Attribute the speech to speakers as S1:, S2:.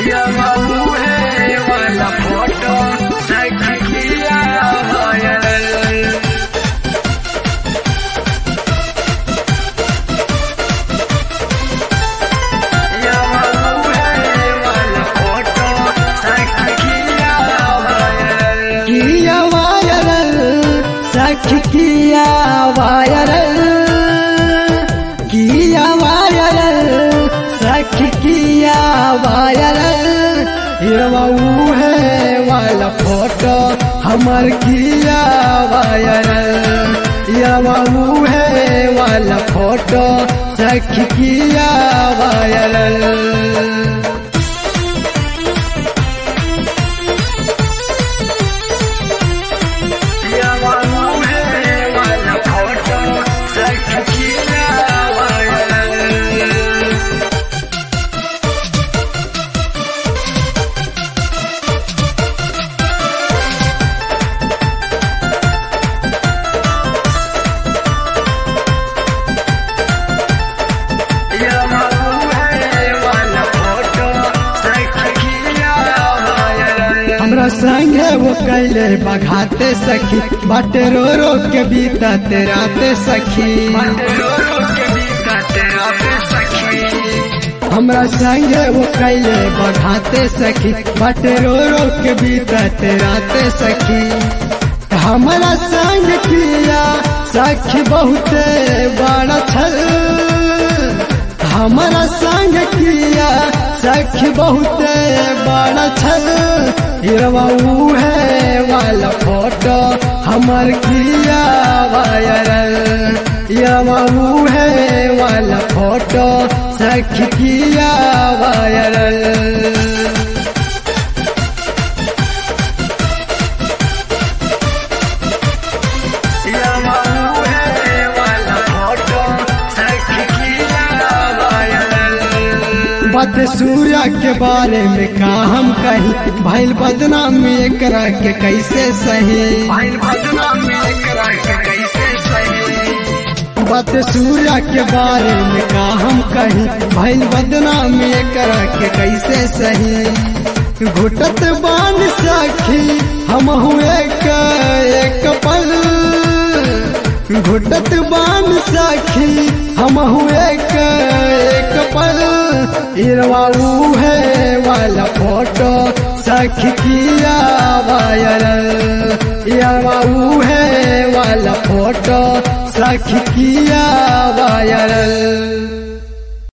S1: वाला फोटो सखिया वायरल
S2: किया वायरल सख किया वायरल किया वायरल सख किया वायरल हिरवाऊ है वाला फोटो हमर किया वायरल हिरवाऊ है वाला फोटो सख किया वायरल
S1: वाला फोटो सखिया वायरल
S2: हमरा संगे वो कैले बघाते सखी बाटे रो रो के बीताते राते सखी हमरा संगे वो कैले बघाते सखी बाटे रो रो के बीताते राते सखी हमरा संग किया सखी बहुते बड़ा छल हमरा संग किया सखी बहुते बड़ा छल हिरवाऊ है वाला फोटो हमर किया वायरल हिरवाऊ है वाला फोटो सखी किया वायरल बात सूर्या के बारे में का हम कही भैल बदनामी एकरा के कैसे सही बात सूर्या के बारे में का हम कही भैल बदनामी एकरा के कैसे सही घुटत बान सखी हम हुए का एक पल घुटत बान सखी हम हुए का एक पल इरवाऊ है वाला फोटो सखी किया वायरल इरवाऊ है वाला फोटो सखी किया वायरल